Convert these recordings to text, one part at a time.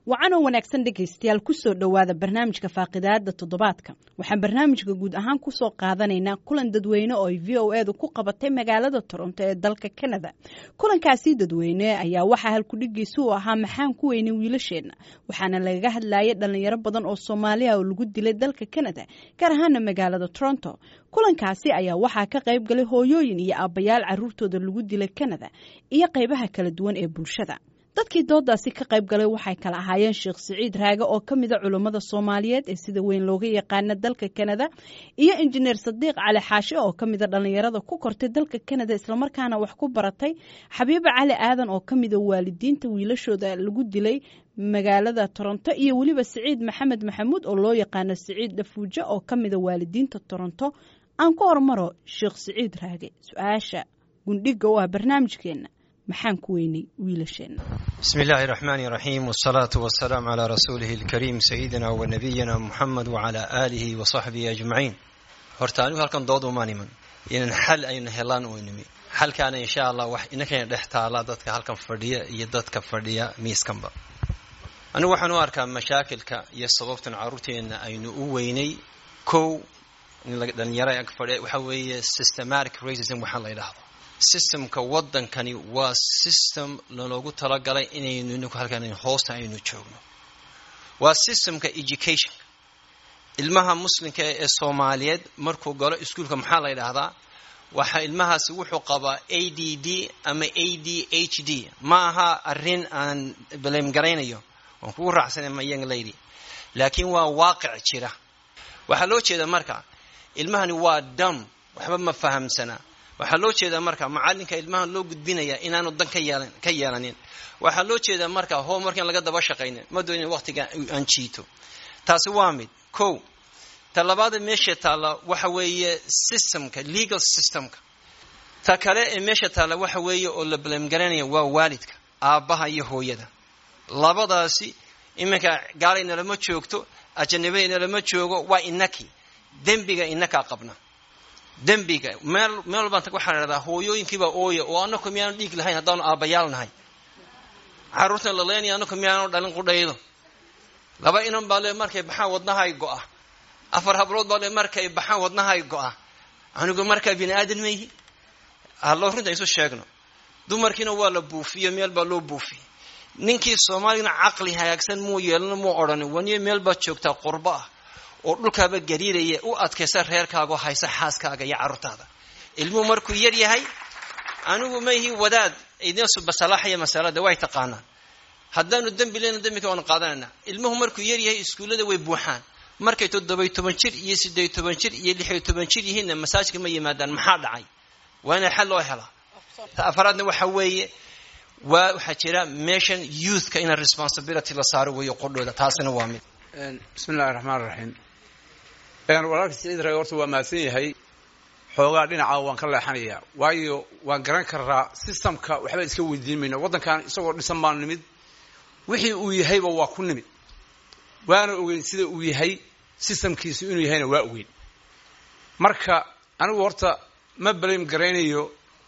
wacanoo wanaagsan dhegaystayaal kusoo dhowaada barnaamijka faaqidaada toddobaadka waxaan barnaamijka guud ahaan kusoo qaadanaynaa kulan dadweyne oo ay v o edu ku qabatay magaalada toronto ee dalka canada kulankaasi dadweyne ayaa waxaa halkudhigiisa u ahaa maxaan ku weynay wiilasheenna waxaana lagaga hadlayay dhalinyaro badan oo soomaaliya oo lagu dilay dalka canada gaar ahaana magaalada toronto kulankaasi ayaa waxaa ka qayb galay hooyooyin iyo aabbayaal caruurtooda lagu dilay canada iyo qaybaha kala duwan ee bulshada dadkii doodaasi ka qayb galay waxay kala ahaayeen sheekh siciid raage oo ka mida culummada soomaaliyeed ee sida weyn looga yaqaana dalka canada iyo injineer sadiiq cali xaashe oo ka mida dhallinyarada ku kortay dalka canada islamarkaana wax ku baratay xabiibo cali aadan oo ka mida waalidiinta wiilashooda lagu dilay magaalada toronto iyo weliba siciid maxamed maxamuud oo loo yaqaano siciid dhafuujo oo ka mida waalidiinta toronto aan ku hormaro sheekh siciid raage su-aasha gundhiga u ah barnaamijkeenna maxaan ku weynay wiilasheenna bismi illaahi raxmaani raxiim wsalaatu wasalaamu calaa rasuulihi alkariim sayidina wa nabiyina muxamed wacalaa aalihi wa saxbihi ajmaciin horta anigu halkan dood umaan iman inan xal aynu helaan u nimi xalkaana insha allah wax inankayna dhex taala dadka halkan fadhiya iyo dadka fadhiya miiskanba anigu waxaan u arkaa mashaakilka iyo sababtan carruurteenna aynu u weynay kow dhalinyaro ag fadhiya waxa weeye systematic racism waxaa la yidhaahdo systemka waddankani waa system naloogu talagalay inaynu ininku halkan hoosta aynu joogno waa systemka educationka ilmaha muslimka ee soomaaliyeed markuu galo iskuolka maxaa la yidhaahdaa waxa ilmahaasi wuxuu qabaa a d d ama a d h d ma aha arrin aan blame garaynayo waan kugu raacsanay ma young lady laakiin waa waaqic jira waxaa loo jeeda marka ilmahani waa dam waxba ma fahamsana waxaa loo jeedaa marka macalinka ilmaha loo gudbinaya inaanu dan ka yeelanin waxaa loo jeedaa marka homework in laga daba shaqaynin ma doonin waqtiga aan jiito taasi waa mid ko ta labaada meesha taalla waxa weeye systemka legal systemka ta kale ee meesha taalla waxa weeye oo la balamgaranaya waa waalidka aabbaha iyo hooyada labadaasi iminka gaalaynalama joogto ajanabaynalama joogo waa inaki dembiga inakaa qabna dembiga meel meel walbaan tag waxaan idhahdaa hooyooyinkiibaa ooya oo annaku miyaanu dhiig lahayn haddaanu aabbayaal nahay carruurtan la leenaya annaku miyaanu dhalin qudhaydo laba inan baa le markay baxaan wadnahay go'a afar hablood baa le markay baxaan wadnahay go'a anigu markaa bini aadan mayhi hallo runta isu sheegno dumarkiina waa la buufiyo meel baa loo buufiyey ninkii soomaaligana caqli hagaagsan muu yeelano muu odhanin waniyo meel baad joogtaa qurbo ah oo dhulkaaba gariiraya u adkaysa reerkaaga oo haysa xaaskaaga iyo carruurtaada ilmuhu markuu yar yahay anigu maihi wadaad idinsubasalaaxaya masalada way taqaanaan haddaanu dembi leyna dembika waanu qaadanayna ilmuhu markuu yar yahay iskuullada way buuxaan markay toddobiy toban jir iyo siddeey toban jir iyo lixiyo toban jir yihiinna masaajka ma yimaadaan maxaa dhacay waa inay xal loo helaa ta afaraadna waxa weeye waa waxaa jira meeshan youthka ina responsibility la saaro weeyo qodhooda taasina waa mid bismi illahi raxmaan raxiim walaalka siciid raage horta waa mahadsan yahay xoogaa dhinaca waan ka leexanayaa waayo waan garan karaa systemka waxba iska weydiin mayno waddankan isagoo dhisan baan nimid wixii uu yahayba waa ku nimid waana ogeyn sida uu yahay systemkiisu inuu yahayna waa ogeyn marka anigu horta ma blame garaynayo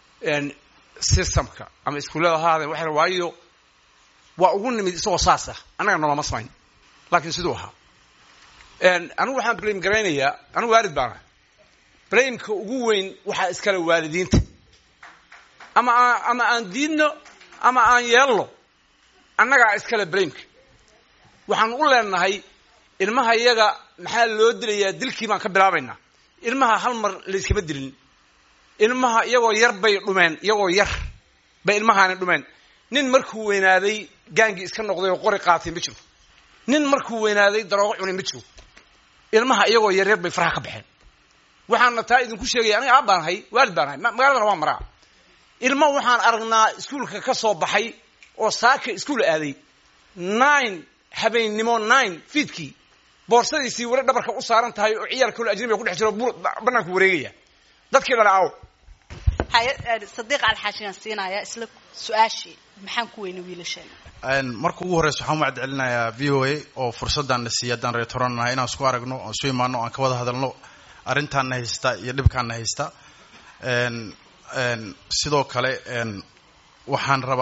systemka ama iskuullada ha hadeen waxa waayo waa ugu nimid isagoo saas ah annaga noloma samayn laakiin siduu ahaa anigu waxaan blame garaynayaa anigu waalid baana blameka ugu weyn waxaa iskale waalidiinta ama ama aan diidno ama aan yeelno annagaa iskale blameka waxaan u leenahay ilmaha iyaga maxaa loo dilayaa dilkii baan ka bilaabaynaa ilmaha hal mar layskama dilin ilmaha iyagoo yar bay dhumeen iyagoo yar bay ilmahaani dhumeen nin markuu weynaaday gaangii iska noqday oo qori qaatay ma jiro nin markuu weynaaday daroogo cunay ma jiro ilmaha iyagoo yaryar bay faraha ka baxeen waxaana taa idinku sheegaya aniga aab baan ahay waalid baan ahay magaaladana waa maraa ilma waxaan aragnaa iskuolka ka soo baxay oo saaka iskuol aaday nine habeennimo nine fiidkii boorsadiisii weli dhabarka u saaran tahay oo ciyaar kalo ajnabiga ku dhex jiro banaanku wareegaya dadkii dhala aaw sadiiq alxaashiyan siinaya isla su-aashii maxaan ku weynay wiilasheena marka ugu horreysa waxaan umacad celinayaa v o a oo fursaddan na siiya haddaan reer toronnahay inaan isku aragno oan isu imaano o aan ka wada hadalno arrintaanna haysta iyo dhibkaanna haysta sidoo kale waxaan rabaa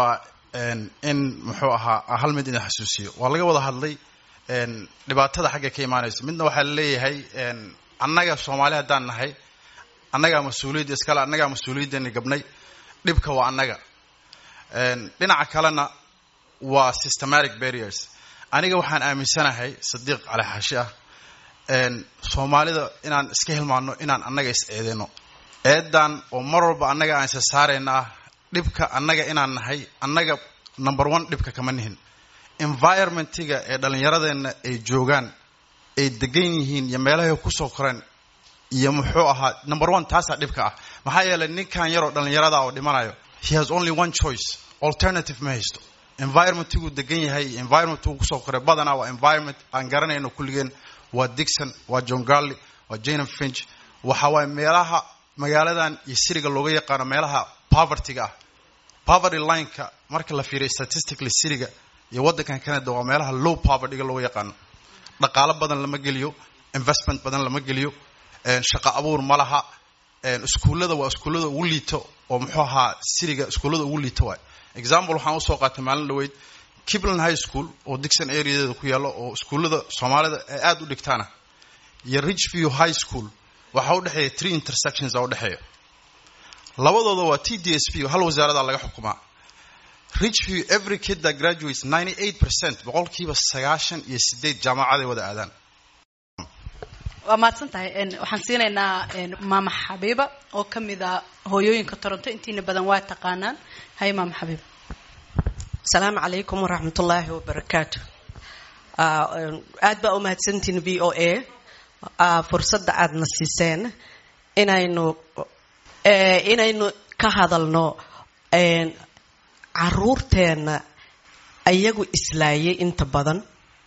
in muxuu ahaa hal mid idin xasuusiyo waa laga wada hadlay dhibaatada xagga ka imaanayso midna waxaa laleeyahay annaga soomaali haddaan nahay annagaa mas-uuliyadda iskale annagaa mas-uuliyaddeeni gabnay dhibka waa annaga dhinaca kalena waa systematic barriers aniga waxaan aaminsanahay sadiiq cali xaashi ah soomaalida inaan iska hilmaano inaan annaga is eedeyno eedan oo mar walba annaga aan isa saarayna ah dhibka annaga inaan nahay annaga number one dhibka kama nihin environmentiga ee dhallinyaradeenna ay joogaan ay degan yihiin iyo meelahay kusoo koreen iyo muxuu ahaa number one taasaa dhibka ah maxaa yeelay ninkan yaroo dhallinyarada oo dhimanayo he has only one choice alternative ma haysto environmentiguu degan yahay iyo environmentiguu kusoo koray badanaa waa environment aan garanayno kulligeen waa dixon waa john garley waa janam finch waxa waaye meelaha magaaladan iyo siriga looga yaqaano meelaha povertyga ah poverty lineka marka la fiiriyo statistically siriga iyo waddankan canada waa meelaha low povertyga looga yaqaano dhaqaalo badan lama geliyo investment badan lama geliyo shaqo abuur ma laha iskuullada waa iskuullada ugu liito oo muxuu ahaa siriga iskuullada ugu liito waay example waxaan usoo qaatay maalin dhaweyd kibland high school oo dixon areadeeda ku yaalo oo iskuullada soomaalida ay aada u dhigtaana iyo richview high school waxaa udhexeeya three intersections a udhexeeya labadooda waa t d s p hal wasaarada laga xukumaa richview every kid that graduates ninety eight percent boqolkiiba sagaashan iyo sideed jaamacaday wada aadaan waa mahadsan tahay waxaan siinaynaa maama xabiiba oo ka mid a hooyooyinka toronto intiina badan waa taqaanaan hay maama xabiiba asalaamu calaykum waraxmatullaahi wabarakaatu aad baa u mahadsantihin v o a fursadda aadna siiseen inaynu inaynu ka hadalno caruurteenna iyagu islaayay inta badan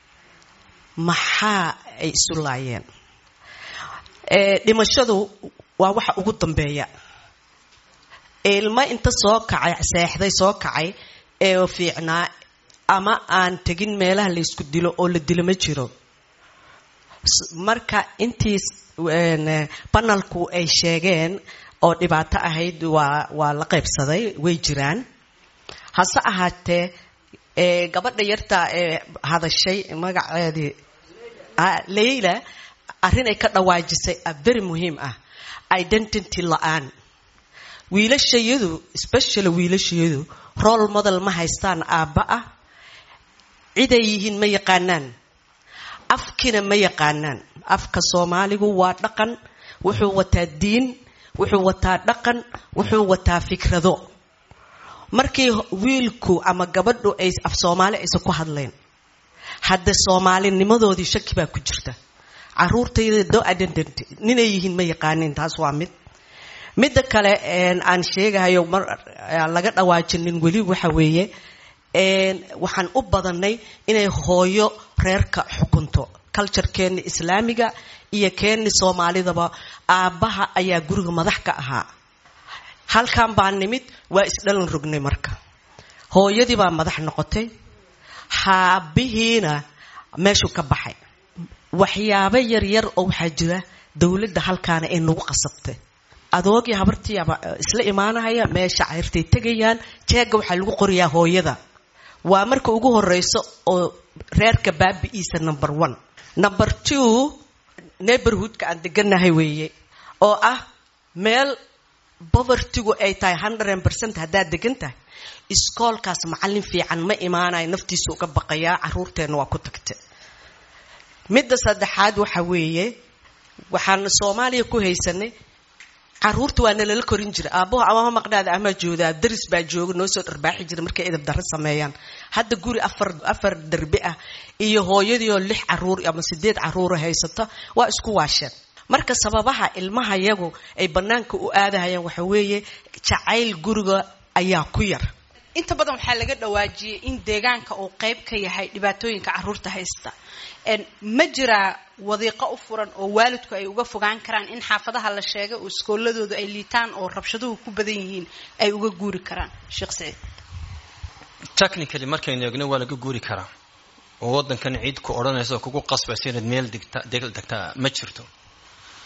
maxaa ay isu laayeen dhimashadu waa waxa ugu dambeeya ilmo inta soo kacay seexday soo kacay ee fiicnaa ama aan tegin meelaha la isku dilo oo la dilo ma jiro marka intii banalku ay sheegeen oo dhibaato ahayd waa waa la qaybsaday way jiraan hase ahaatee gabadha yarta ee hadashay magaceedii leyla arrin ay ka dhawaajisay a very muhiim ah identity la-aan wiilashayadu specially wiilashayadu role model ma haystaan aabba ah ciday yihiin ma yaqaanaan afkina ma yaqaanaan afka soomaaligu waa dhaqan wuxuu wataa diin wuxuu wataa dhaqan wuxuu wataa fikrado markii wiilku ama gabadhu ay af soomaali aysan ku hadlayn hadda soomaalinimadoodii shaki baa ku jirta caruurtayda do identity ninay yihiin ma yaqaanin taas waa mid midda kale aan sheegahayo mar laga dhawaajinin weli waxa weeye waxaan u badanay inay hooyo reerka xukunto culturekeeni islaamiga iyo keeni soomaalidaba aabbaha ayaa guriga madax ka ahaa halkan baa nimid waa isdhalan rognay marka hooyadii baa madax noqotay haabihiina meeshuu ka baxay waxyaabo yaryar oo waxaa jira dowladda halkaana ay nagu qasabtay adoogii habartiiaba isla imaanahaya meesha cayrtay tegayaan jeega waxaa lagu qoriyaa hooyada waa marka ugu horeyso oo reerka baabi'iisa number one number two neighborhoodka aan deganahay weeye oo ah meel bovertigu ay tahay hundred percent haddaad degan tahay iskoolkaas macallin fiican ma imaanayo naftiisa uga baqayaa caruurteenna waa ku tagta midda saddexaad waxa weeye waxaan soomaaliya ku haysanay caruurta waa nalala korin jira aabbaho amama maqnaada amaa joodaa daris baa jooga noo soo dharbaaxi jira markay edab darro sameeyaan hadda guri afar afar derbi ah iyo hooyadii oo lix caruur ama sideed caruura haysata waa isku waasheen marka sababaha ilmaha yagu ay bannaanka u aadahayaan waxa weeye jacayl guriga ayaa ku yar inta badan waxaa laga dhawaajiyey in deegaanka uu qayb ka yahay dhibaatooyinka caruurta haysta ma jiraa wadiiqo u furan oo waalidku ay uga fogaan karaan in xaafadaha la sheegay oo iskooladoodu ay liitaan oo rabshaduhu ku badan yihiin ay uga guuri karaan sheekh saciid technically markaynu eegno waa laga guuri karaa oo waddankan ciid ku odhanaysa oo kugu qasbaysa inaad meel degta degtaa ma jirto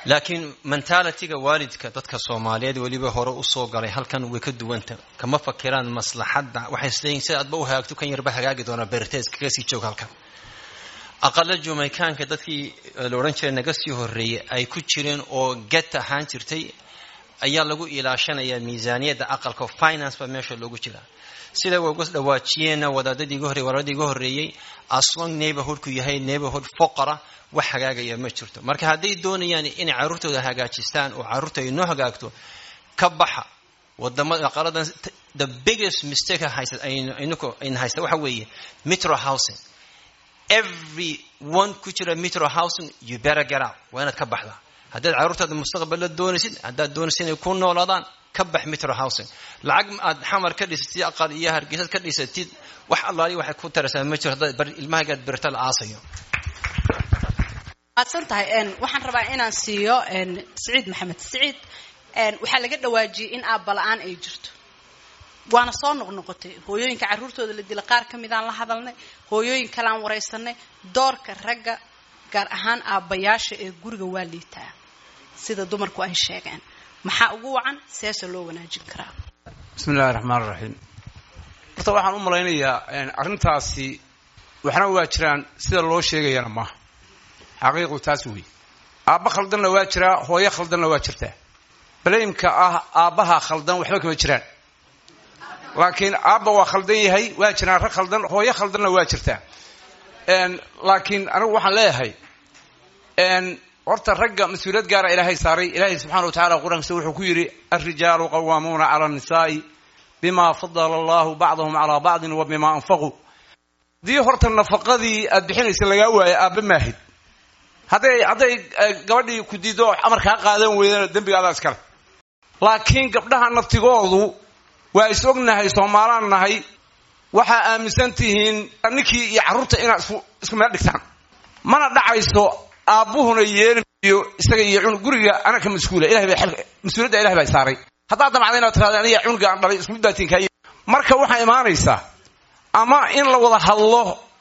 laakiin mentalityga waalidka dadka soomaaliyeed weliba hore usoo galay halkan way ka duwanta kama fakiraan maslaxadda waxay isleeyihin sida adba u hagaagto kan yarba hagaagi doonaa bertees kaga sii joog halkan aqala jumaykaanka dadkii la odhan jiray naga sii horreeyey ay ku jireen oo get ahaan jirtay ayaa lagu ilaashanayaa miisaaniyadda aqalka finance baa meesha loogu jiraa sida way uga dhawaajiyeenna wadaadadii iga horrey wadaadadii iga horreeyey aslong neighborhoodku yahay neighborhood foqara wax hagaagaya ma jirto marka hadday doonayaan inay carruurtooda hagaajistaan oo carruurta ay noo hagaagto ka baxa wadamada aqaladan the biggest mistake haysa ayna haysta waxa weeye metro housing every one ku jira metro housing you better get out waa inaad ka baxdaa haddaad carruurtaada mustaqballa doonaysid haddaad doonaysid inay ku noolaadaan ka bax metro housing lacag aad xamar ka dhisatid aqal iyo hargeysad ka dhisatid wax allaali waxay ku taraysaa ma jiro haddaad ilmahagaad berta la aasayo maadsan tahay waxaan rabaa inaan siiyo siciid maxamed siciid waxaa laga dhawaajiyey in aabala-aan ay jirto waana soo noqnoqotay hooyooyinka carruurtooda la dila qaar ka midaan la hadalnay hooyooyin kaleaan waraysanay doorka ragga gaar ahaan aabbayaasha ee guriga waa liitaa sida dumarku ay sheegeen maxaa ugu wacan seese loo wanaajin karaa bismi illahi raxmaan raxiim horta waxaan u malaynayaa arrintaasi waxna waa jiraan sida loo sheegayana maaha xaqiiqdu taas wey aabba khaldanna waa jiraa hooyo khaldanna waa jirtaa balaymka ah aabbaha khaldan waxba kama jiraan laakiin aabba waa khaldan yahay waa jiraan rag khaldan hooyo khaldanna waa jirtaa laakiin anigu waxaan leeyahay horta ragga mas-uuliyad gaara ilaahay saaray ilaahay subxana wa tacala qur-aankiisa wuxuu ku yidhi alrijaalu qawaamuuna cala annisaa'i bima fadala allahu bacdahum calaa bacdin wa bima anfaquu haddii horta nafaqadii aad bixinaysa lagaa waayo aabba maahid hadday hadday gabadhii ku diiddo amar kaa qaadan weydana dembigaadaa iskale laakiin gabdhaha naftigoodu waa is ognahay soomaalaan nahay waxaa aaminsan tihiin ninkii iyo carruurta inaad isku meel dhigtaan mana dhacayso aabbuhuna yeelimayo isaga iyo cunug guriga anaka mas-uula ilahay baa mas-uuliyadda ilahay baa saaray haddaad damacda inaad tirahda aniga cunuga aan dhalay isku daatiin kaay marka waxaa imaanaysaa ama in la wada hadlo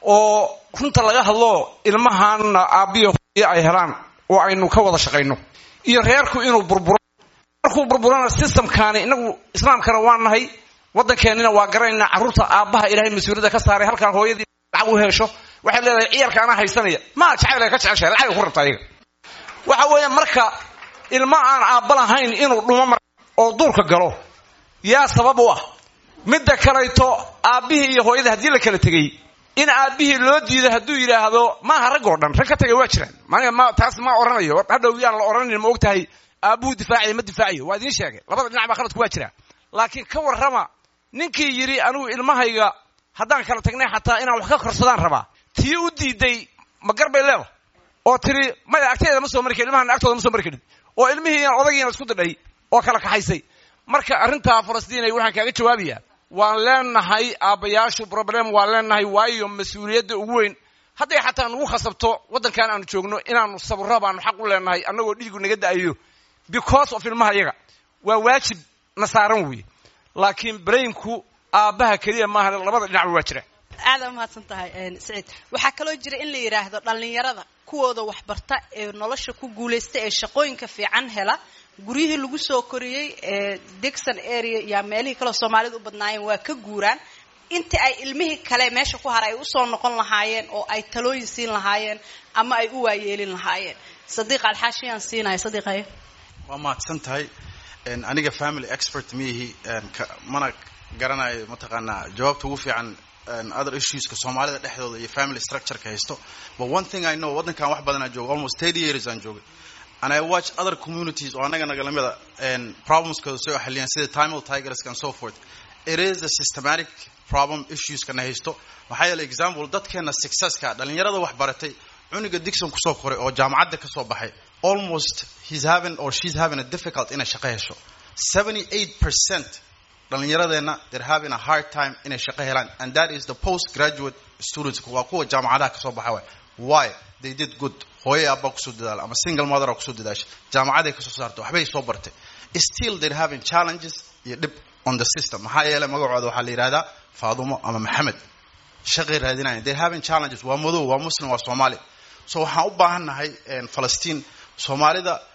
oo runta laga hadlo ilmahaana aabbiyo hooyo ay helaan oo aynu ka wada shaqayno iyo reerku inuu burburo markuu burburana systemkaani inagu islaamkana waa nahay waddankeennina waa garanayna carruurta aabbaha ilaahay mas-uuliyadda ka saaray halkaan hooyadii lacag u hesho waxay leedahay ciyarka anaa haysanaya maa jacayl ka jeceshahay lacagay ku rabta ayaga waxa weeye marka ilma aan aabba lahayn inuu dhumo mar oo duurka galo yaa sabab u ah midda kalayto aabbihii iyo hooyadii haddii la kala tegey in aabbihii loo diido hadduu yidhaahdo maaha rag oo dhan rag ka tegay waa jiraan maniga ma taas ma oranayo hadhow yaan la oranayn ma og tahay aabbuhu difaacayo ma difaacayo waa idiin sheegay labada dhinac baa khaladku waa jiraa laakiin ka warrama ninkii yidhi anigu ilmahayga haddaan kala tagnay xataa inaan wax ka korsadaan rabaa tii u diiday ma gar bay leeda oo tiri maya agteeda ma soo mari karin ilmahan agtooda ma soo mari karin oo ilmihii odaygiina isku didhay oo kala kaxaysay marka arrintaa falastiinay waxaan kaaga jawaabayaa waan leenahay aabbayaashu problem waan leenahay waayo mas-uuliyadda ugu weyn hadday xataa nagu khasabto waddankan aanu joogno inaanu sabro baanu xaq u leenahay annagoo dhiigu naga da'ayo because of ilmaha iyaga waa waajib na saaran weeye laakiin braymku aabbaha keliya maaha labada dhinacba waa jira aada umahadsan tahay saciid waxaa kaloo jira in la yidhaahdo dhallinyarada kuwooda waxbarta ee nolosha ku guulaysta ee shaqooyinka fiican hela guryihii lagu soo koriyey ee degson area iyo meelihii kaleo soomaalida u badnaayeen waa ka guuraan intii ay ilmihii kale meesha ku hara ay usoo noqon lahaayeen oo ay talooyin siin lahaayeen ama ay u waayeelin lahaayeen sadiiq alxaashiyaan siinaya sadiiqayo waa mahadsan tahay aniga family expert miihi mana garanayo mataqaanaa jawaabta ugu fiican other issueska soomaalida dhexdooda iyo family structureka haysto but one thing i know waddankan wax badan aan joogo almost thirty years aan joogay and i watch other communities oo annaga nagalamida problemskooda soo xaliyaan sida tamil tigerska and so forth it is a systematic problem issueskana haysto maxaa yeele example dadkeena successka dhalinyarada wax baratay cunuga dixon kusoo koray oo jaamacadda kasoo baxay almost he's having or she's having a difficult inay shaqo hesho seventy eight percent dhallinyaradeenna they're having a hard time inay shaqo helaan and that is the post graduate students waa kuwa jaamacadaha kasoo baxa waay why they did good hooye abbaa kusoo dadaala ama single mother kusoo dadaasha jaamacaday kasoo saartay waxbay soo bartay still they're having challenges iyo dhib on the system maxaa yeelay magacooda waxaa la yidhahdaa faadumo ama maxamed shaqay raadinaya they're having challenges waa madow waa muslim waa soomaali so waxaan u baahan nahay falastiin soomaalida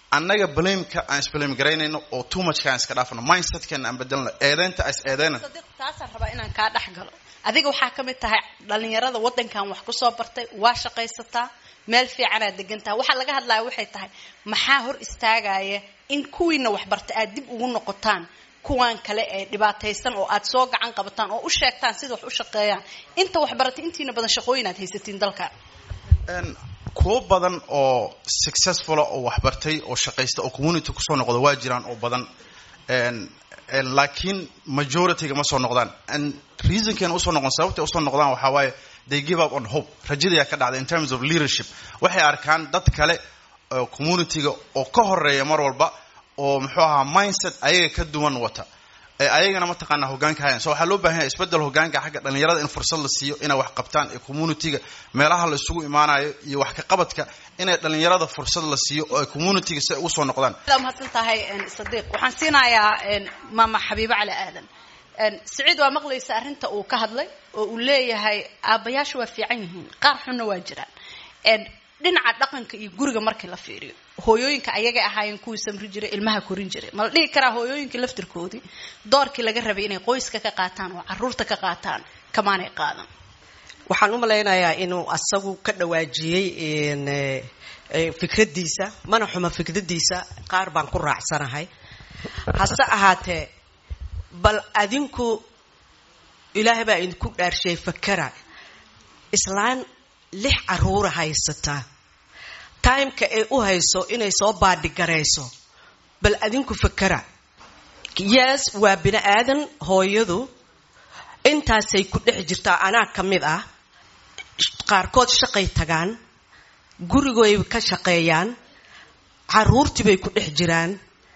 annaga blameka aan isblame garaynayno oo too muchka aan iska dhaafno mindsetkeena aan bedelno eedeynta aan is eedeyna sadiiq taasaan rabaa inaan kaa dhex galo adiga waxaa ka mid tahay dhalinyarada waddankan wax kusoo bartay waa shaqaysataa meel fiicanaad degantaha waxaa laga hadlaya waxay tahay maxaa hor istaagaya in kuwiina waxbarta aad dib ugu noqotaan kuwan kale ee dhibaataysan oo aad soo gacan qabataan oo u sheegtaan sida wax u shaqeeyaan inta waxbaratay intiina badan shaqooyin aad haysatiin dalka Een, kuwo badan oo successfula oo waxbartay oo shaqaysta oo community kusoo noqda waa jiraan oo badan Een, een, laakiin majorityga ma soo noqdaan And reasonkeena usoo noqon sababtay usoo noqdaan waxaa waaye they give up on hope rajadayaa ka dhacda in terms of leadership waxay arkaan dad kale oo communityga oo ka horeeya mar walba oo muxuu ahaa mindset ayaga ka duwan wata ee ayagana mataqaana hogaanka hayan so waxaa loo baahan yahay isbedel hogaanka xagga dhalinyarada in fursad la siiyo inay wax qabtaan ee communityga meelaha la isugu imaanayo iyo wax ka qabadka inay dhalinyarada fursad la siiyo oo ay communityga si ay usoo noqdaan sidaa mahadsan tahay een, sadiiq waxaan siinayaa een, maama xabiibo cali aadan een, siciid waa maqlaysa arrinta uu ka hadlay oo uu leeyahay aabbayaashu waa fiican yihiin qaar xunna waa jiraan een, dhinaca dhaqanka iyo guriga markii la fiiriyo hooyooyinka ayagay ahaayeen kuwii samri jiray ilmaha korin jiray ma la dhihi karaa hooyooyinka laftirkoodii doorkii laga rabay inay qoyska ka qaataan oo caruurta ka qaataan kamaanay qaadan waxaan u malaynayaa inuu asagu ka dhawaajiyey in, eh, eh, fikradiisa mana xuma fikradiisa qaar baan ku raacsanahay hase ahaatee bal adinku ilaahay baa idinku dhaarshay fakara islaan lix caruura haysataa timeka ay u hayso inay soo baadhigarayso bal adinku fakara yes waa bini aadan hooyadu intaasay ku dhex jirtaa anaa ka mid ah qaarkood shaqay tagaan gurigoy ka shaqeeyaan caruurtii bay ku dhex jiraan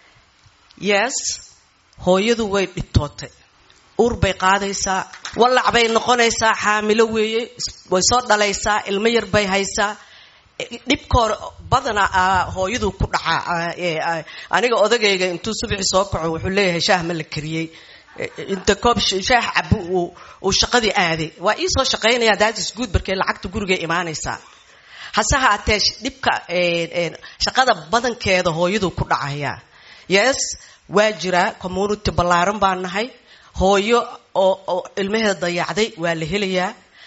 yes hooyadu way dhibtootay uur bay qaadaysaa wallac bay noqonaysaa xaamilo weeye way soo dhalaysaa ilmo yar bay haysaa dhibkoor badana ah, hooyadu ku dhacaa ah, ee, ah, aniga odagayga intuu subaxi soo kaco wuxuu leeyahay shaah ma la kariyey Eh, inta koob sh- shaah cabu uu uu shaqadii aaday waa ii soo shaqaynaya daadis guud barkee lacagta gurigay imaanaysaa hase haatee sh- dhibka eh, eh, shaqada badankeeda hooyadu ku dhacaya yes waa jiraa community ballaaran baan nahay hooyo oo oo ilmaheeda dayacday waa la helayaa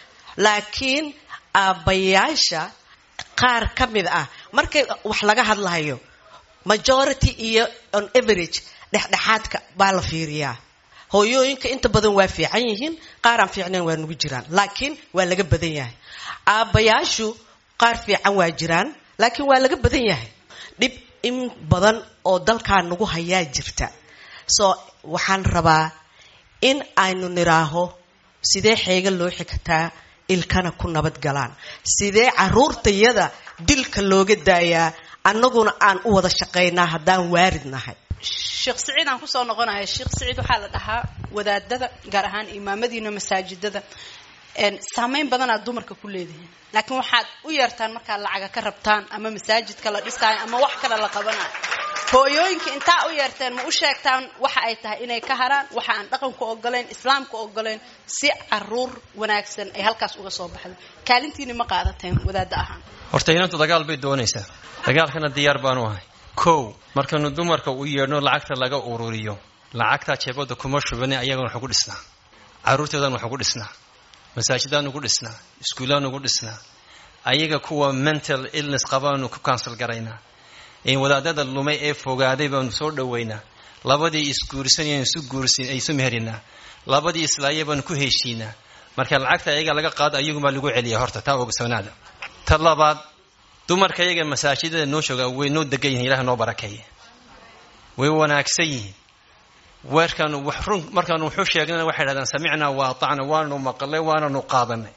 laakiin aabbayaasha qaar ka mid ah markay wax laga hadlayo majority iyo on average dhexdhexaadka baa la fiiriyaa hooyooyinka inta badan waa fiican yihiin qaar aan fiicnayn waa nugu jiraan laakiin waa laga badan yahay aabbayaashu qaar fiican waa jiraan laakiin waa laga badan yahay dhib in badan oo dalkaa nagu hayaa jirta so waxaan rabaa in aynu niraaho sidee xeega loo xigtaa ilkana ku nabad galaan sidee caruurtayada dilka looga daayaa annaguna aan u wada shaqaynaa haddaan waarid nahay sheekh siciid aan kusoo noqonaya sheekh siciid waxaa la dhahaa wadaadada gaar ahaan imaamadiina masaajidada een, saameyn badanaad dumarka ku leedihiin laakiin waxaad u yeertaan markaad lacaga ka rabtaan ama masaajidka la dhisaayo ama wax kale la qabanayo hooyooyinka intaa u yeerteen ma u sheegtaan waxa ay tahay inay ka haraan waxa aan dhaqanku ogoleyn islaamku ogoleyn si caruur wanaagsan ay halkaas uga soo baxdo kaalintiini ma qaadateen wadaada ahaan horta inantu dagaal bay doonaysaa dagaalkana diyaar baanu ahay kow markanu dumarka u yeedhno lacagta laga ururiyo lacagtaa jeebada kuma shubani ayagana waxu ku dhisnaa caruurteedan waxu ku dhisnaa masaajidaan ugu dhisnaa iskuulaan ugu dhisnaa ayaga kuwa mental illness qabaanu ku cancel garaynaa in wadaadada lumay ee fogaaday baanu soo dhoweynaa labadii isguursanayeen isu guursin ay isu meherinaa labadii islaaya baanu ku heshiinaa marka lacagta ayaga laga qaado ayagumaa lagu celiya horta taa ogsoonaada ta labaad dumarka iyaga masaajidada noo jooga way noo degan yihin ilaah noo barakeeye way wanaagsan yihiin weerkaanu wax run markaanu wuxuu sheegnana waxay dhahdaan samicnaa wa atacna waanu maqalay waananu qaadanay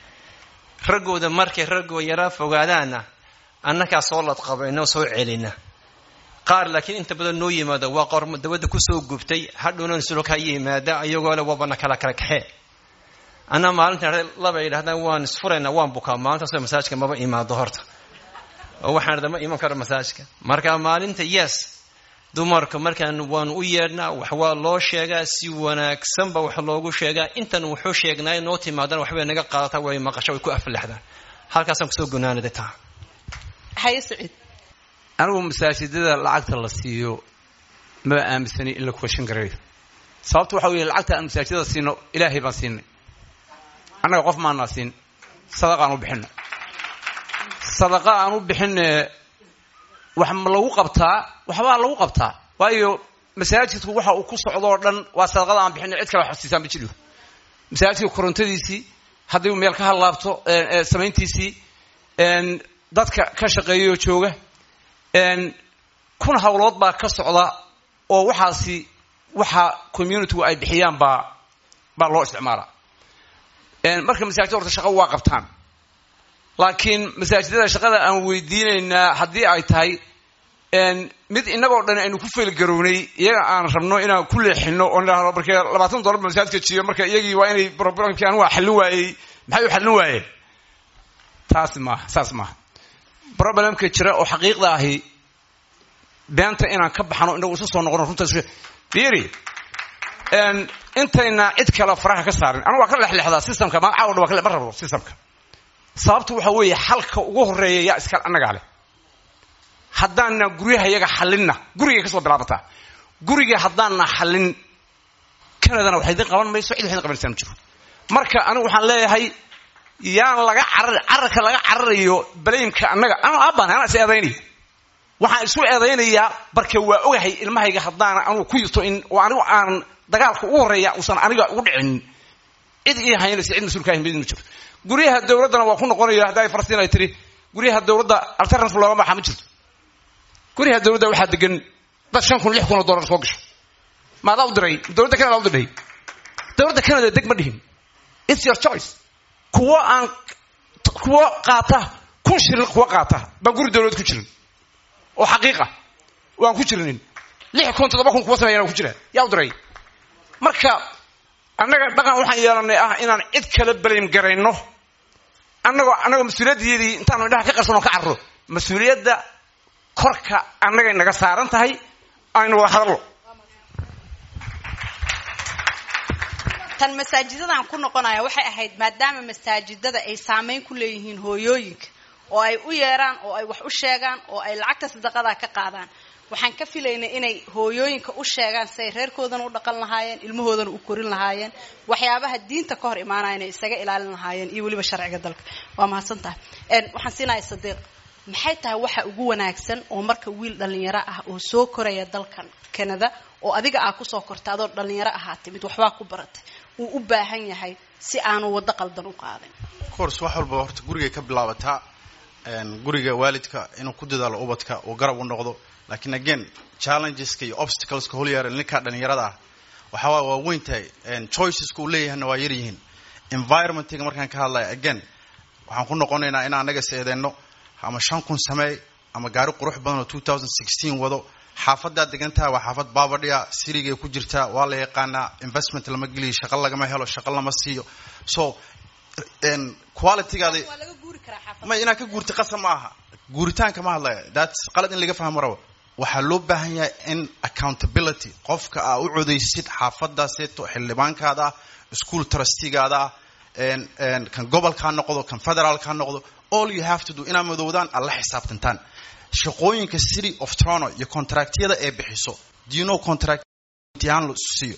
raggooda markay raggoo yaraa fogaadaana annagaa soo ladqabaynoo soo celina qaar laakiin inta badan noo yimaada waa qor dabadda kusoo gubtay hadhowna sulka yimaada ayagoo le wabana kala kala kaxee anaa maalinta laba yidhahdaan waan isfuraynaa waan bukaa maalintaasoo masaajka maba imaado horta oo waxaan dhada ma iman karo masaajka marka maalinta yes dumarka markaan waanu u yeedhnaa wax waa loo sheegaa si wanaagsanba wax loogu sheegaa intan wuxuu sheegnaayo noo timaadana waxbay naga qaadataa way maqasho way ku aflaxdaan halkaasaan kusoo gunaanaday taa haye saciid anigu masaajidada lacagta la siiyo maba aaminsani in la kuwashan garayo sababta waxa weeye lacagta aan masaajidada siino ilaahay baan siinay annaga qof maanaa siin sadaqa aan u bixino sadaqa aan u bixine wax ma lagu qabtaa waxbaa lagu qabtaa waayo masaajidku waxa uu ku socdo oo dhan waa sadaqada aan bixinay cid kale wax siisaan ma jiro masaajidka korontadiisii haddii uu meel ka hadlaabto samayntiisii dadka ka shaqeeyaoo jooga kun hawlood baa ka socda oo waxaasi waxa communitygu ay bixiyaan baa baa loo isticmaalaa marka masaajida horta shaqa waa qabtaan laakiin masaajidada shaqada aan weydiinaynaa haddii ay tahay mid innagoo dhan aynu ku feelgarownay iyaga aan rabno inaan ku leexino oo nidhahdo markee labaatan dollar ba masaajidka jiyo marka iyagii waa inay problemkii anigu waa xallin waayey maxay u xallin waayeen taasi maaha saas maaha problemka jira oo xaqiiqda ahi beenta inaan ka baxno inagu isu soo noqono runtaas fiiri intayna cid kale faraha ka saarin anigu waa ka lexleexdaa systemka magaca o dhan waa ka ma rabo systemka sababtu waxa weeye xalka ugu horeeya yaa iska annagaa leh haddaana guryaha yaga xalinna gurigay ka soo bilaabataa guriga haddaana xallin kanadana wax idin qaban mayso cid wax idin qabanaysaa ma jiro marka anigu waxaan leeyahay yaan laga carar cararka laga cararayo balaymka annaga anu aabaan anaa is eedaynaya waxaan isu eedaynayaa barke waa ogahay ilmahayga haddaana anugu ku yirto in oo anigu aan dagaalka ugu horreeya uusan aniga ugu dhicin cid ii haynaysa cid mas-uulka ahin ma jirto guryaha dawladdana waa ku noqonaya hadda ay falastiin ay tiri guryaha dawladda alternative looga baxa ma jirto guryaha dawladda waxaa degan dad shan kun lix kun oo dollar soo gasho maadaa u diray dawladda canada u diray dawladda canada deg ma dhihin it's your choice kuwo aan kuwo qaata kun shilin kuwo qaata baan guri dawlad ku jirin oo xaqiiqa waan ku jirinin lix kun toddoba kun kuwa sameeyana ku jira yaa u diray marka annaga dhaqan waxaan yeelanay ah inaan cid kala balaym garayno annagoo annagoo mas-uuliyaddeedii intaanu indhaha ka qarsanoo ka carro mas-uuliyadda korka annagay naga saaran tahay aynu wada hadallo tan masaajidadaan ku noqonaya waxay ahayd maadaama masaajidada ay saameyn ku leeyihiin hooyooyinka oo ay u yeeraan oo ay wax u sheegaan oo ay lacagta sadaqadaa ka qaadaan waxaan ka filaynay inay hooyooyinka u sheegaan siay reerkoodana u dhaqan lahaayeen ilmahoodana u korin lahaayeen waxyaabaha diinta ka hor imaanaya inay isaga ilaalin lahaayeen iyo weliba sharciga dalka waa mahadsan tahay waxaan siinaya sadiiq maxay tahay waxa ugu wanaagsan oo marka wiil dhallinyaro ah oo soo koraya dalkan canada oo adiga aa kusoo korta adoo dhallinyaro ahaa timid waxbaa ku baratay uu u baahan yahay si aanu waddo qaldan u qaadin course wax walba horta gurigay ka bilaabataa guriga waalidka inuu ku dadaalo ubadka uu garab u noqdo laakiin again challengeska iyo obstacleska holyaara ninkaa dhallinyarada ah waxaa waay waa weyn tahay choiceska uu leeyahayna waa yaryihiin environmentiga markaan ka hadlaya again waxaan ku noqonaynaa in anaga seedeenno ama shan kun sameey ama gaari qurux badan oo two thousand sixteen wado xaafadaad degantaha waa xaafad baabadhiya sirigay ku jirtaa waa la yaqaanaa investment lama geliyo shaqo lagama helo shaqo lama siiyo so qualitygaada ma inaad ka guurta qasab ma aha guuritaanka ma hadlaya thats qalad in laga fahmo rabo waxaa loo baahan yahay in accountability qofka aa u codaysid xaafadaaseeto xildhibaankaada ah school trustigaada ah kan gobolka ha noqdo kan federaalka ha noqdo all you have to do inaad madoowdaan aad la xisaabtantaan shaqooyinka city of toronto iyo contractyada ee bixiso do you know contract imtixaan la siiyo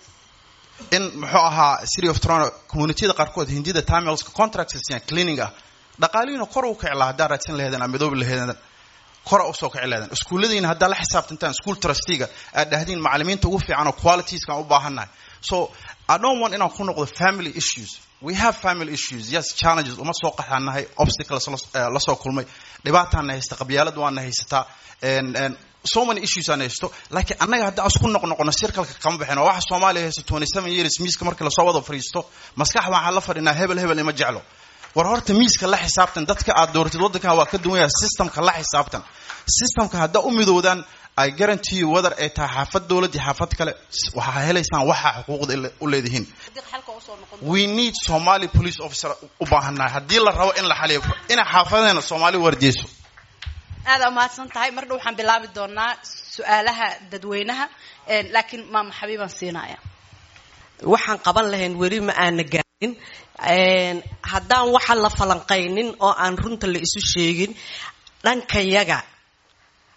in muxuu ahaa city of toronto communitiyada qaarkood hindida tamilska contracts siiyaan cleaning ah dhaqaalihiina kor u kici lahaa haddaa raadsan laheedeen ama midoobi laheedeen kora usoo kici laheedeen iskuulladiina haddaa la xisaabtantaan school trustiga aad dhahdiin macalimiinta ugu fiican oo qualitieskaan u baahannahay so i don't want inaan ku noqdo family issues we have family issues yes challenges uma soo qaxaanahay obstacles la soo kulmay dhibaataana haysta qabyaalad waana haysataa so many issues aan haysto laakiin annaga hadda asku noqnoqono sirkalka kama baxin oo waxa soomaaliya haysta twenty seven years miiska markii lasoo wada fadhiisto maskax waxaan la fadhinaa hebel hebel ima jeclo war horta miiska la xisaabtan dadka aad dooratid waddankan waa ka duwan yahay systemka la xisaabtan systemka haddaa u midoodaan ay guarantee whether ay tahay xaafad dowlad iyo xaafad kale waxaa helaysaan waxaa xuquuqda u leedihiin we need somali police officer u baahannahay haddii la rabo in la xaliyo inay xaafadeena soomaali wardiyeyso aada umahadsan tahay mar dhow waxaan bilaabi doonaa su-aalaha dadweynaha laakiin maama xabiibaan siinaya waxaan qaban lahayn weli ma aana gaarin haddaan waxa la falanqaynin oo aan runta la isu sheegin dhankayaga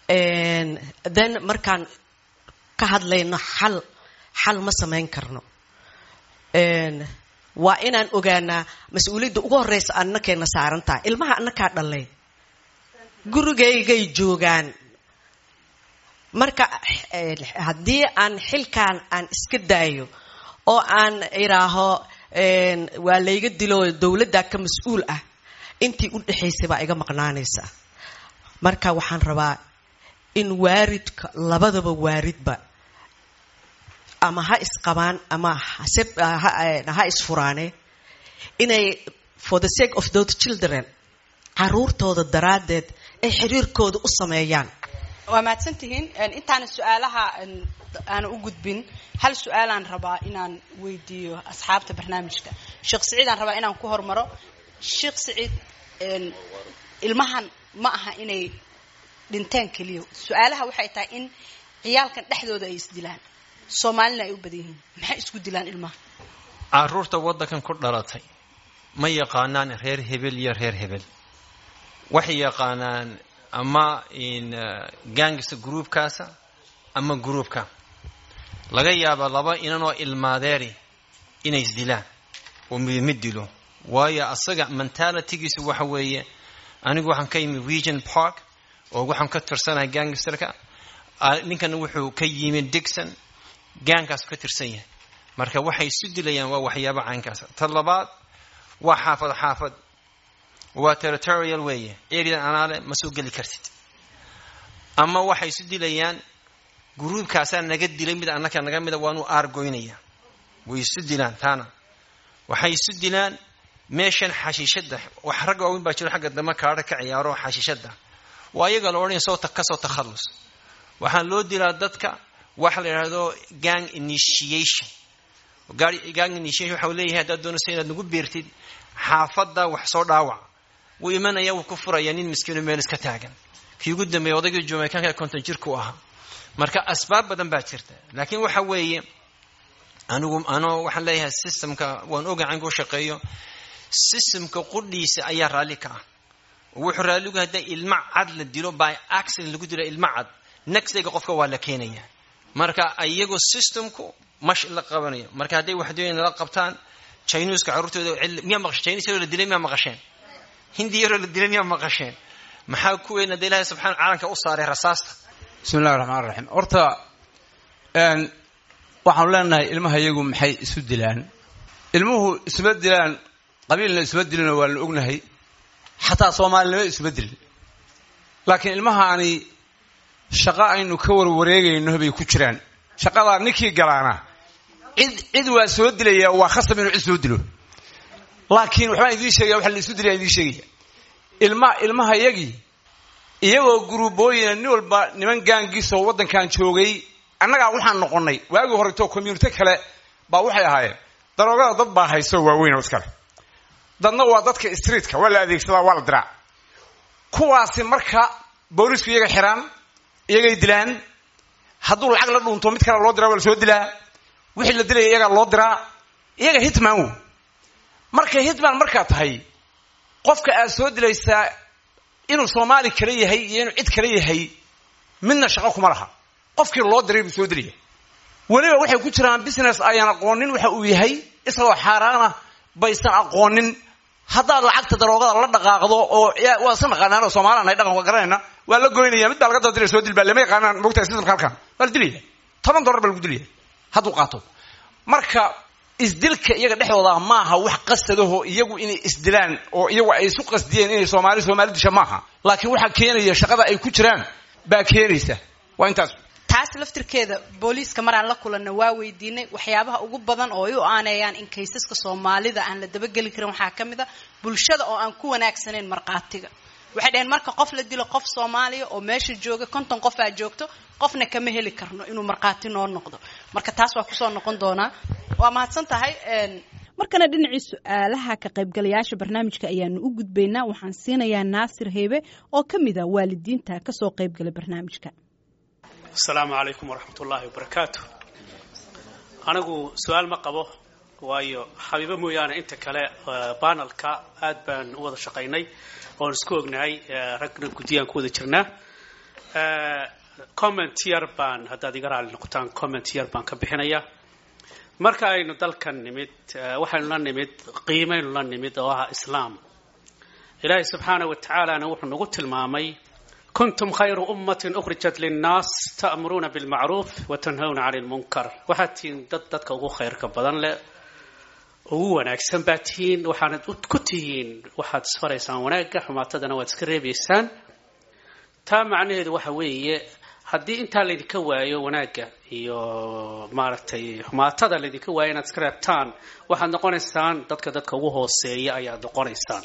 then markaan ka hadlayno xal xal ma samayn karno waa inaan ogaanaa mas-uuliyadda ugu horreysa annakeena saaran tahay ilmaha annakaa dhalay gurigaygay joogaan marka haddii aan xilkaan aan iska daayo oo aan idhaaho waa layga dilo dowladdaa ka mas-uul ah intii u dhexaysay baa iga maqnaanaysa marka waxaan rabaa in waaridka labadaba waaridba ama ha isqabaan ama ha isfuraane inay for the sake of those children caruurtooda daraaddeed ay xiriirkooda u sameeyaan waa mahadsantihiin intaana su-aalaha aana u gudbin hal su-aalaan rabaa inaan weydiiyo asxaabta barnaamijka sheekh siciid aan rabaa inaan ku hormaro sheekh siciid ilmahan ma aha inay dhinteen keliya su-aalaha waxay tahay in ciyaalkan dhexdooda ay isdilaan soomaalina ay u badan yihiin maxay isku dilaan ilmaha caruurta waddankan ku dhalatay ma yaqaanaan reer hebel iyo reer hebel waxay yaqaanaan ama gangsta groupkaasa ama groupka laga yaaba laba inanoo ilmaadeeri inay isdilaan oo midmid dilo waayo asaga mentalitygiisu waxa weeye anigu waxaan ka yimi region park oo waxaan ka tirsanahay gangsterka ninkana wuxuu ka yimi digson gaankaasu ka tirsan yahay marka waxay isu dilayaan waa waxyaaba caynkaasa ta labaad waa xaafad xaafad waa territorial weeye eridan anaale ma soo geli kartid ama waxay isu dilayaan gruubkaasaa naga dilay mid annaka naga mida waanu aargoynaya way isu dilaan taana waxay isu dilaan meeshan xashiishada wax rag waaweyn baa jiro xagga dambe kaadha ka ciyaaro xashiishada waa iyaga la odhanaya soo kasoo takhallus waxaa loo dilaa dadka waxa la yidhahdo gang initiation gang initiation waxa uu leeyahay haddaad doonayso inaad nagu beertid xaafadda wax soo dhaawac wuu imanaya wuu ku furaya nin miskiino meel iska taagan kii ugu dambeeya odaygii jamaicanka konton jirku ahaa marka asbaab badan baa jirta laakiin waxa weeye anigu anoo waxaan leeyahay systemka waan oga cankuu shaqeeyo systemka qudhiisa ayaa raalli ka ah wuxuu raalligu hadda ilma cad la dilo by accident lagu dilo ilma cad nextayga qofka waa la keenaya marka iyagu systemku mash la qabanayo marka hadday waxdooyin la qabtaan chinuuska carruurtooda miyaa maqashe chinese yaroo la dilay miyaa maqasheen hindi yaroo la dilay miyaa maqasheen maxaa kuweyn hadda ilaahay subxana calanka u saaray rasaasta bismi illahi raxmaan raxiim horta waxaanu leenahay ilmaha iyagu maxay isu dilaan ilmuhu isma dilaan qabiilna isma dilinoo waa la ognahay xataa soomaalinimo isma dilin laakiin ilmahaani shaqo aynu ka warwareegayno bay ku jiraan shaqadaa ninkii galaana cid cid waa soo dilaya waa khasab inuu cid soo dilo laakiin waxbaan idiin sheegaya waxa la isu dilaya idiin sheegaya ilma ilmaha iyagii iyagoo guruubooyina nin walba niman gaangiisoo waddankan joogay annagaa waxaan noqonnay waagii horeto community kale baa waxay ahaayeen daroogada dad baa hayso waaweyn oo iskale dadna waa dadka streetka waa la adeegsadaa waa la diraa kuwaasi marka boolisku iyaga xiraan iyagay dilaan hadduu lacag la dhuunto mid kale loo diraa waa la soo dilaa wixii la dilaya iyagaa loo diraa iyaga hitman wo marka hitman markaa tahay qofka aad soo dilaysaa inuu soomaali kale yahay iyo inuu cid kale yahay midna shaqo kuma laha qofkii loo diray buu soo dilaya weliba waxay ku jiraan business ayaan aqoonin waxa uu yahay isagoo xaaraana baysan aqoonin haddaad lacagta daroogada la dhaqaaqdo oo waa iska naqaanaan soomaaliyaan ay dhaqanka garanayna waa la goynaya mid baa laga daba dilaya soo dil baa lama yaqaanaan mogtahay systemka halkan waa la dilaya toban dollar baa lagu dilaya hadduu qaato marka isdilka iyaga dhexdooda maaha wax qasadaho iyagu inay isdilaan oo iyagu ay isu qasdiyeen inay soomaali soomaali disha maaha laakiin waxaa keenaya shaqada ay ku jiraan baa keenaysa waa intaas taas laftirkeeda booliiska maraan la kulanna waa weydiinay waxyaabaha ugu badan oo ay u aaneeyaan in kaysaska soomaalida aan la dabageli karin waxaa ka mid a bulshada oo aan ku wanaagsanayn markhaatiga waxay dhaheen marka qof la dilo qof soomaaliya oo meesha jooga konton qof aa joogto qofna kama heli karno inuu markhaati noo noqdo marka taas waa kusoo noqon doonaa waa mahadsan tahay markana dhinacii su-aalaha ka qaybgalayaasha barnaamijka ayaanu u gudbaynaa waxaan siinayaa naasir heybe oo ka mid a waalidiinta kasoo qaybgala barnaamijka asalaamu calaykum waraxmat ullaahi wabarakaatu anigu su-aal ma qabo waayo xabiibo mooyaane inta kale banalka aad baan u wada shaqaynay oon isku ognahay ragna guddiyaan ku wada jirnaa comment yar baan haddaad iga raali noqotaan comment yar baan ka bixinaya marka aynu dalkan nimid waxaynu la nimid qiimaynu la nimid oo ah islaam ilaahay subxaana wa tacaalana wuxuu nagu tilmaamay kuntum khayru ummatin ukhrijat linnaas ta'muruuna bilmacruuf wa tanhawna cani lmunkar waxaad tihiin dad dadka ugu khayrka badan leh ugu wanaagsan baad tihiin waxaanad ku tihiin waxaad isfaraysaan wanaagga xumaatadana waad iska reebaysaan taa macnaheedu waxa weeye haddii intaa laydinka waayo wanaagga iyo maaragtay xumaatada laydinka waayo inaad iska reebtaan waxaad noqonaysaan dadka dadka ugu hooseeya ayaad noqonaysaan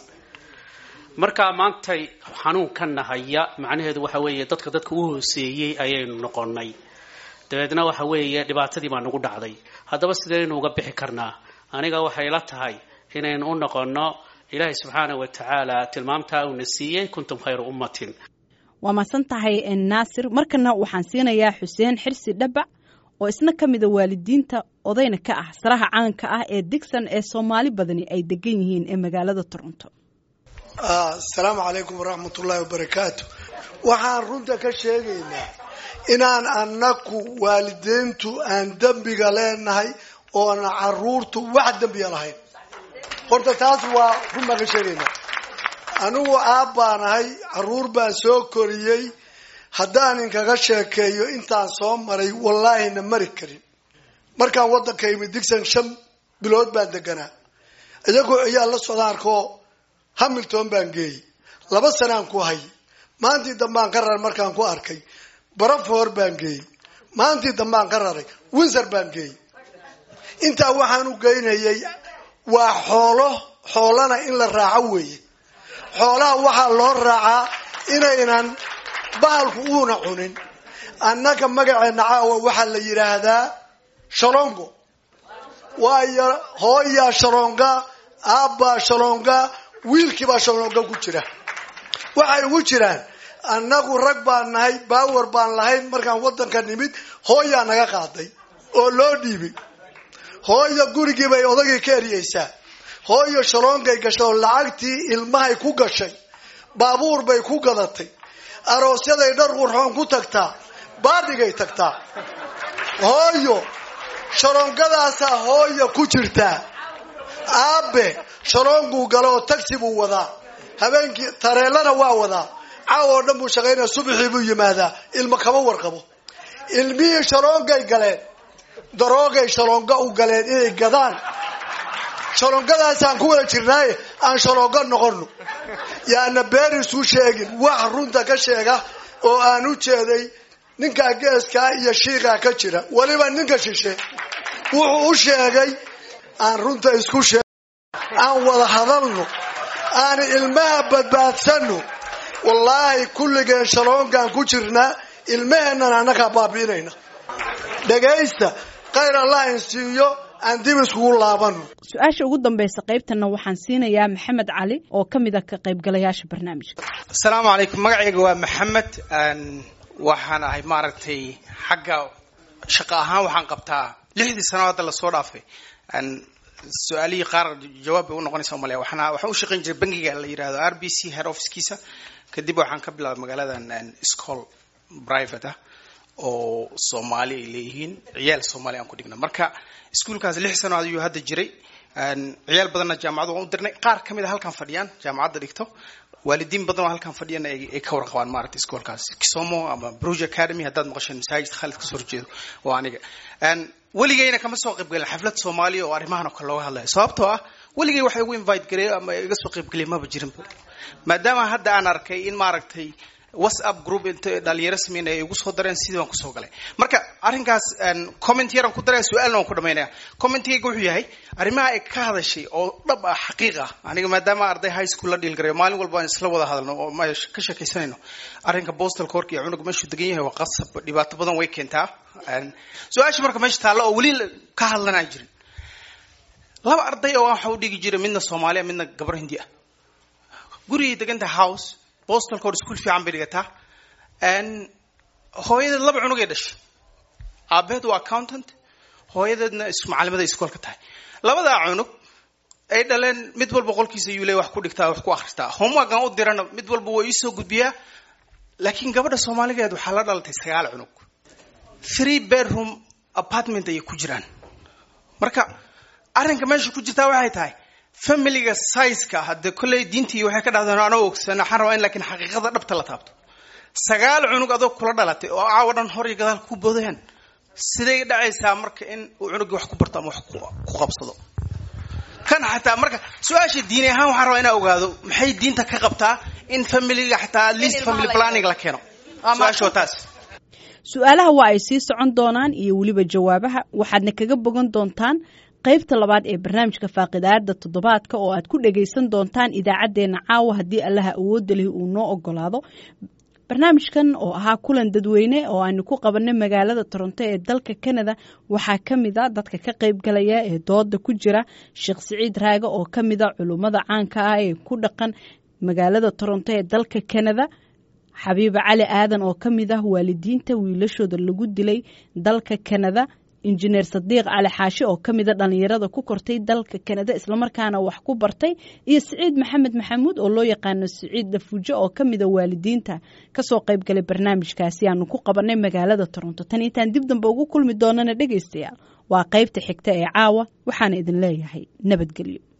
markaa maantay xanuunkanna haya macnaheedu waxa weeye dadka dadka ugu hooseeyey ayaynu noqonay dabeedna waxa weeye dhibaatadii baa nagu dhacday haddaba sidaynu uga bixi karnaa aniga waxay la tahay inaynu u noqonno ilaahay subxaana wa tacaala tilmaamtaa uuna siiyey kuntum khayra ummatin waa mahadsan tahay naasir markana waxaan siinayaa xuseen xirsi dhabac oo isna ka mida waalidiinta odayna ka ah saraha caanka ah ee digson ee soomaali badani ay degan yihiin ee magaalada toronto asalaamu calaykum waraxmatullaahi wabarakaatu waxaan runta ka sheegaynaa inaan annaku waalidiintu aan dembiga leenahay oona caruurtu wax dembiya lahayn horta taas waa run baan ka sheegaynaa anigu aab baan ahay caruur baan soo koriyey haddaan inkaga sheekeeyo intaan soo maray wallaahina mari karin markaan waddanka imid digson shan bilood baan deganaa iyagoo ayaa la socdaan arkoo hamilton baan geeyey laba sanaan ku hay maantii dambaan ka raray markaan ku arkay barafor baan geeyey maantii dambaan ka raray windsor baan geeyey intaa waxaan u geynayay waa xoolo xoolana in la raaco weeye xoolaha waxaa loo raacaa inaynan bahalku uuna cunin annaga magaceena caawa waxaa la yidhaahdaa shalongo waayo hooyaa shalonga aabbaa shalonga wiilkiibaa shalonga ku jira waxay ugu jiraan annagu rag baan nahay baawar baan lahayn markaan waddanka nimid hooyaa naga qaaday oo loo dhiibay hooyo gurigii bay odagii ka eriyeysaa hooyo shaloongay gashay oo lacagtii ilmahay ku gashay baabuur bay ku gadatay aroosyaday dhar qurxoon ku tagtaa baadhigay tagtaa hooyo shaloongadaasaa hooyo ku jirtaa aabe shaloonguu gala oo tagsi buu wadaa habeenkii tareelana waa wadaa caaw oo dhan buu shaqaynaya subaxii buu yimaadaa ilmo kama warqabo ilmihii shaloongay galeen daroogay shaloonga u galeen inay gadaan shaloongadaasaan ku wada jirnaaye aan shaloonga noqono yaana been isu sheegin wax runta ka sheega oo aan u jeeday ninkaa geeskaa iyo shiiqaa ka jira weliba ninka shishe wuxuu u sheegay aan runta isku sheeg aan wada hadalno aan ilmaha badbaadsano wallaahi kulligeen shaloongaan ku jirnaa ilmaheennan annagaa baabi'inayna dhagaysta khayr allah insiiyo aan dib iskugu laabano su-aasha ugu dambaysa qaybtana waxaan siinayaa maxamed cali oo ka mid a ka qaybgalayaasha barnaamijka asalaamu calaykum magacayga waa maxamed waxaan ahay maaragtay xagga shaqo ahaan waxaan qabtaa lixdii sano hadda lasoo dhaafay su-aalihii qaar jawaab bay unoqonaysa umaleya waxaan waxaan u shaqayn jiray bangiga la yidhahdo r b c head officekiisa kadib waxaan ka bilaabay magaaladan school private ah oo soomaali ay leeyihiin ciyaal soomaali aan ku dhigna marka iskuolkaas lix sano ayuu hadda jiray ciyaal badanna jaamacadu waan u dirnay qaar ka mid a halkan fadhiyaan jaamacadda dhigto waalidiin badan oo halkan fadhiyana ay ka warqabaan maaragtay iskoolkaas kisomo ama bruge academy haddaad maqasheen masaajid khaalid kasoo horjeedo waa aniga weligayna kama soo qaybgalin xaflad soomaaliya oo arrimahan oo kale looga hadlayo sababtoo ah weligay waxa igu invite gareeyo ama iga soo qaybgeliya maba jirin maadaama hadda aan arkay in maaragtay whatsapp group inta dhalinyaro sameynaya ay igu soo dareen sidii baan kusoo galay marka arrinkaas comment yaraan ku daraya su-aalna waan ku dhamaynaya commentigayga wuxuu yahay arrimaha ay ka hadashay oo dhab ah xaqiiq ah aniga maadaama arday high school la dhiil garayo maalin walba aan isla wada hadalno oo ma ka sheekaysanayno arrinka postal cork iyo cunug meeshuu degan yahay waa qasab dhibaato badan way keentaa su-aasha marka meesha taalla oo weli ka hadlanaa jirin laba arday oo waxa u dhigi jiray midna soomaaliya midna gabar hindi ah gurigay deganta house bostalka hor iskuol fiican bay dhigataa hooyadeed laba cunugay dhashay aabaheed waa accountant hooyadeedna macalimada iskoolka tahay labadaa cunug ay dhaleen mid walba qolkiisa yuu le wax ku dhigtaa wax ku akhristaa homeworkan u dirana mid walba waa iisoo gudbiyaa laakiin gabadha soomaaligeed waxaa la dhalatay sagaal cunug three bedroom apartment ayay ku jiraan marka arrinka meesha ku jirtaa waxay tahay familiga sizeka hadde kolley diintii waxay ka dhahdeen anoo ogsan waxaan rabaa in laakiin xaqiiqada dhabta la taabto sagaal cunug adoo kula dhalatay oo caawa dhan hor iyo gadaal ku boodayaan siday dhacaysaa marka in uu cunugii wax ku barto ama wax ku qabsado kan xataa marka su-aasha diini ahaan waxaan rabaa inaa ogaado maxay diinta ka qabtaa in familiga xataa at least family planning la keeno su-aasha waa taas su-aalaha waa ay sii socon doonaan iyo weliba jawaabaha waxaadna kaga bogan doontaan qaybta labaad ee barnaamijka faaqidaada toddobaadka oo aad ku dhagaysan doontaan idaacaddeenna caawa haddii allaha awoodda leh uu noo ogolaado barnaamijkan oo ahaa kulan dadweyne oo aanu ku qabanay magaalada toronto ee dalka canada waxaa ka mid a dadka ka qaybgalaya ee dooda ku jira sheekh siciid raage oo ka mid a culummada caanka ah ee ku dhaqan magaalada toronto ee dalka canada xabiiba cali aadan oo ka mid ah waalidiinta wiilashooda lagu dilay dalka canada injineer sadiiq cali xaashi oo ka mida dhallinyarada ku kortay dalka kanada islamarkaana wax ku bartay iyo siciid maxamed maxamuud oo loo yaqaano siciid dafuujo oo ka mida waalidiinta kasoo qaybgalay barnaamijkaasi aanu ku qabanay magaalada toronto tan intaan dib dambe ugu kulmi doonana dhegaystayaal waa qaybta xigta ee caawa waxaana idin leeyahay nabadgelyo